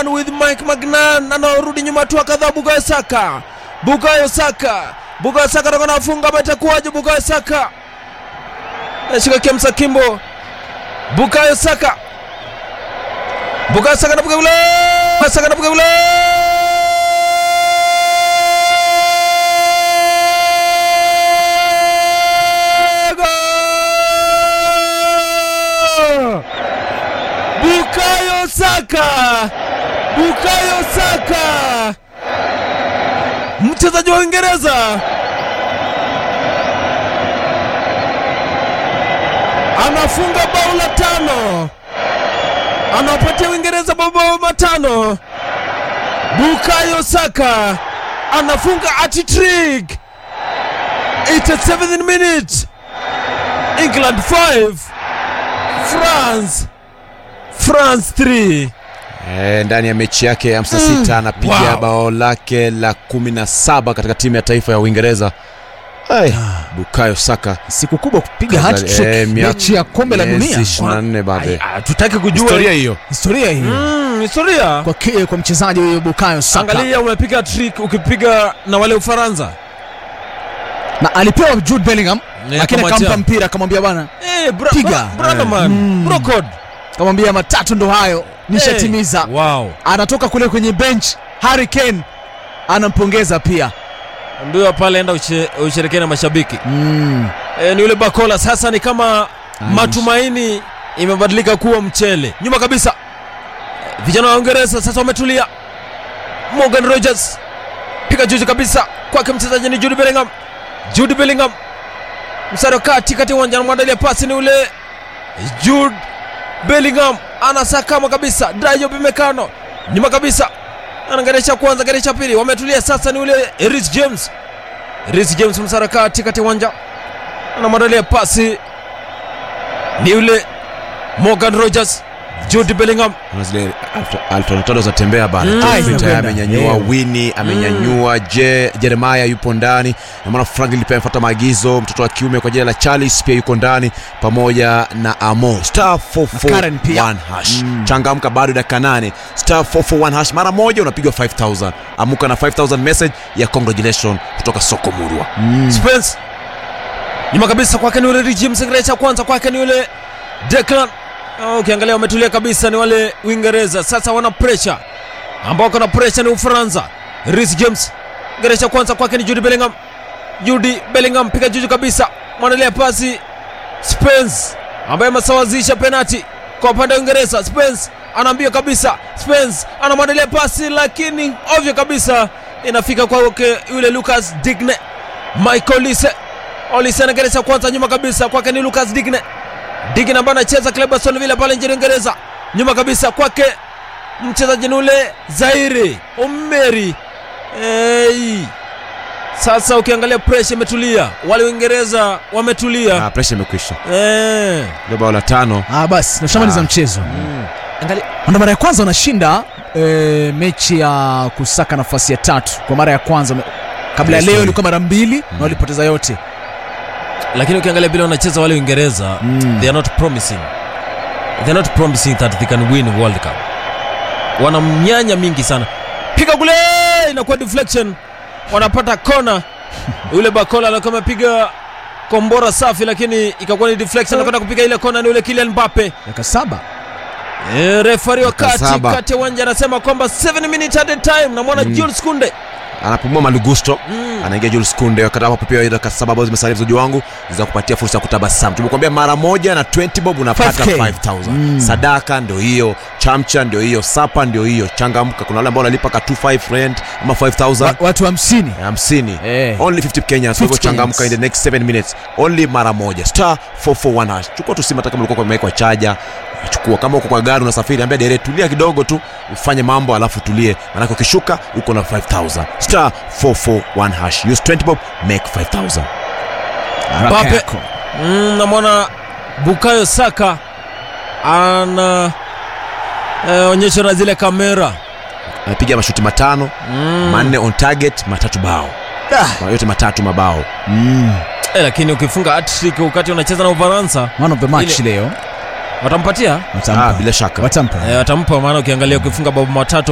Magnan with Mike Magnan anaorudi nyuma tu kadhaa. Bukayo Saka, Bukayo Saka, Bukayo Saka atakuwa anafunga ama itakuwaje? Bukayo Saka anashika Kemsa Kimbo, Bukayo Saka, Bukayo Saka anapiga ule, Saka anapiga ule Bukayo Saka, Bukayo Saka, mchezaji wa Uingereza anafunga bao la tano, anapatia Uingereza mabao matano. Bukayo Saka anafunga hat-trick. 87th minute, England 5 France France 3 E, ndani ya mechi yake ya 56 anapiga wow. bao lake la 17 katika timu ya taifa ya Uingereza. Ai, Bukayo Saka siku kubwa kupiga Kaza- hat-trick eh, mia- mechi ya kombe la miezi dunia 24 baadaye. Ah, tutaki kujua Historia hiyo. historia hii Mm, historia kwa, ki- kwa mchezaji huyo Bukayo Saka angalia umepiga trick ukipiga na wale Ufaransa na alipewa Jude Bellingham Eh, lakini akamwachia. akampa mpira akamwambia bwana Eh, bra, Piga. bra, brother man Mm. bro code akamwambia matatu ndo hayo nishatimiza Eh, wow anatoka kule kwenye bench Harry Kane anampongeza pia ndio pale enda ushe- usherekee na mashabiki mm. e, ni yule Bakola sasa ni kama matumaini imebadilika kuwa mchele nyuma kabisa vijana wa Uingereza sasa wametulia Morgan Rogers piga juzi kabisa kwake mchezaji ni Jude Bellingham Jude Bellingham msaro kati kati ya uwanja anamwandalia pasi ni ule Jude Bellingham anasakama kabisa Dayo Bimekano nyuma kabisa anageresha kwanza geresha pili wametulia sasa ni ule Reece James Reece James msaro kati kati ya uwanja anamwandalia pasi ni yule Morgan Rogers Jude Bellingham Kuna zile alternatado za tembea bana Mm. Jeffrey Ah, tayari zinakwenda. amenyanyua Yeah. Winnie amenyanyua Je Jeremiah yupo ndani na maana Franklin pia amefuata maagizo mtoto wa kiume kwa jina la Charles pia yuko ndani pamoja na Amo star Karen pia. 441 hash changamka bado dakika 8 star 441 hash mara moja unapigwa 5000 amuka na 5000 message ya congratulation kutoka soko murwa Spence nyuma kabisa kwake ni yule Reece James geresha kwanza kwake ni yule Declan Oh, ukiangalia wametulia kabisa ni wale Uingereza sasa wana pressure ambao kuna pressure ni Ufaransa Reece James geresha kwanza kwake ni Jude Bellingham Jude Bellingham piga juju kabisa mwandalia pasi Spence ambaye amesawazisha penati kwa upande wa Uingereza. Spence anaambia kabisa, Spence anamwandalia pasi, lakini ovyo kabisa inafika kwake yule Lucas Digne. Michael Olise, Olise anageresha kwanza, nyuma kabisa kwake ni Lucas Digne. Digne ambaye anacheza klabu ya Aston Villa pale nchini Uingereza, nyuma kabisa kwake mchezaji ni ule Zaire Omeri. Hey. Sasa ukiangalia pressure imetulia, wale Uingereza wametulia. ah, pressure imekwisha Eh. ndio bao la tano ah, basi nashamaliza Ah. mchezo Angalia na mara ya kwanza wanashinda e, mechi ya kusaka nafasi ya tatu kwa mara ya kwanza kabla ya Yes, leo sorry. ilikuwa mara mbili na walipoteza yote lakini ukiangalia vile wanacheza wale Uingereza Mm. they are not promising they are not promising that they can win World Cup. Wana mnyanya mingi sana, piga kule, inakuwa deflection, wanapata kona. Yule Bakola alikuwa amepiga kombora safi, lakini ikakuwa ni deflection, anakwenda kupiga ile kona, ni yule Kylian Mbappe. dakika saba E, refari wa Dakika kati saba. kati ya uwanja anasema kwamba 7 minutes at a time, na mwana Jules Kunde anapumua malugusto anaingia Jules Kunde wakati hapo pia dakika saba ambazo zimesalia mchezaji wangu za kupatia fursa ya kutabasamu. Tumekuambia mara moja na 20 bob unapata 5K. 5000. Sadaka ndio hiyo, chamcha ndio hiyo, sapa ndio hiyo. Changamka, kuna wale ambao wanalipa ka 25 rent ama 5000 Wa- watu hamsini 50 Eh. only 50 Kenyans. Kwa hivyo 50 changamka in Kenyans. the next 7 minutes only mara moja star 441 hash. Chukua tu simu hata kama ulikuwa umewekwa chaja chukua kama uko kwa gari unasafiri ambia dere tulia kidogo tu ufanye mambo alafu tulie maanake ukishuka uko na 5000 star 441 hash use 20 bob make 5000 Haraka Mbappe. yako. Mm, namwona Bukayo Saka ana eh, onyesho na zile kamera amepiga mashuti matano mm. manne on target matatu bao Ah. Kwa yote matatu mabao Mm. eh, lakini ukifunga hat-trick wakati unacheza na Ufaransa man of the match Ile- leo watampatia watampa ah, bila shaka watampa eh, watampa, maana ukiangalia ukifunga bao matatu